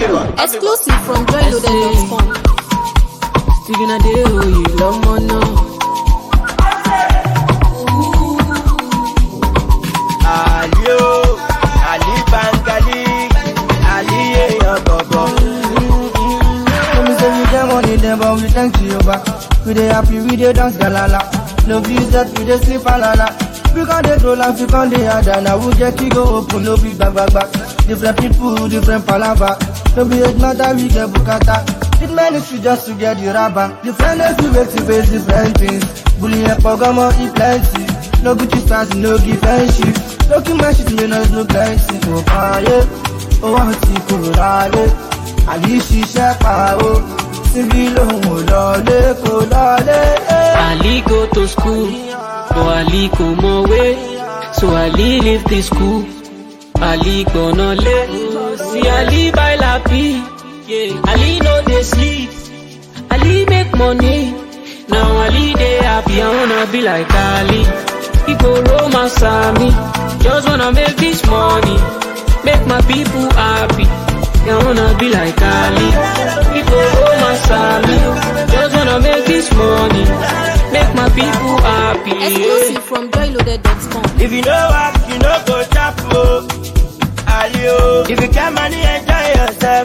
Exclusive from joyloaded.com. Sticking a day, oh, you love more now. Ali o, Ali Bangali, Ali èèyàn bọ̀bọ̀. Let me say we get money then but we thank Jehovah We dey happy, we dey dance galala No visit, we dey sleep alala We con dey troll and we con dey harder Now we get key go open, no big back back back Different people, different palava No be age matter, we get bukata It ministry just to get the rubber Different days we wake to face different things Bullying and pogomo, e plenty No Gucci stars, no give friendship No keep my shit, me no no plenty Oh, ah, yeah Oh, I see kúrò lálé àbí ṣiṣẹ́ pa ó síbí lòun ò lọlé kò lọlé. Ali go to school, but Ali go more way. So Ali leave the school. Ali gonna lay. See Ali buy lappy. Yeah. Ali no dey sleep. Ali make money. Now Ali dey happy. I wanna be like Ali. He go romance me. Just wanna make this money. Make my people happy. I wanna be like Ali. He go romance me. Just wanna make this money. Make my people happy. yeah. Exclusive from joyloaded.com. If you know work, you no go chop o. Ali o, if you get money, enjoy yourself.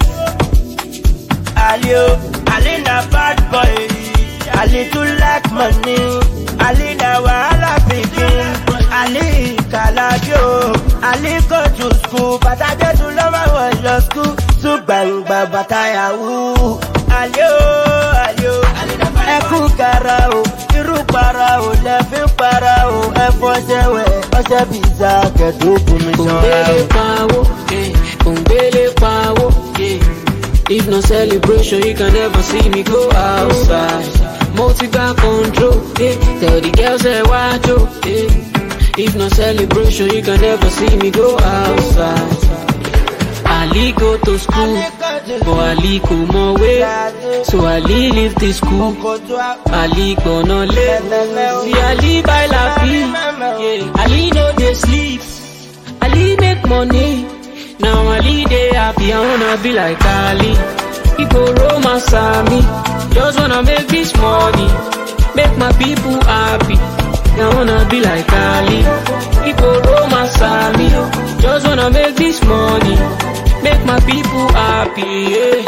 Ali o, Ali na bad boy. Ali too like money. Ali na wahala pikin. Ali kalabi o. Ali go to school, bàtà jésù ló máa wọ̀ lọ school. Tún gbàngbà bàtà yahoo. Ali o, Ali o, ẹkún kara o. Irú para o, lẹ́fín para o. Ẹ̀fọ́ ṣẹ̀wẹ̀, ọṣẹ bìzà kẹ̀dùn kùmí ṣanra o. Òǹgbélé pawó, eh, òǹgbélé pawó, yeah. If no celebration, you can never see me go outside. Multi got control, eh. Tell the girls say watch out, eh. If no celebration, you can never see me go outside. Ali go to school, but Ali go more way. So Ali leave the school. Ali gonna lay. See Ali buy lappy, yeah. Ali no dey sleep. Ali make money. Now Ali dey happy. I wanna be like Ali. He go romance me. Just wanna make this money. Make my people happy. I wanna be like Ali. He go romance me. Just wanna make this money. Make my people happy. Yeah.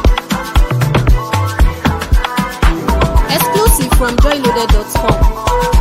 Exclusive from joyloaded.com.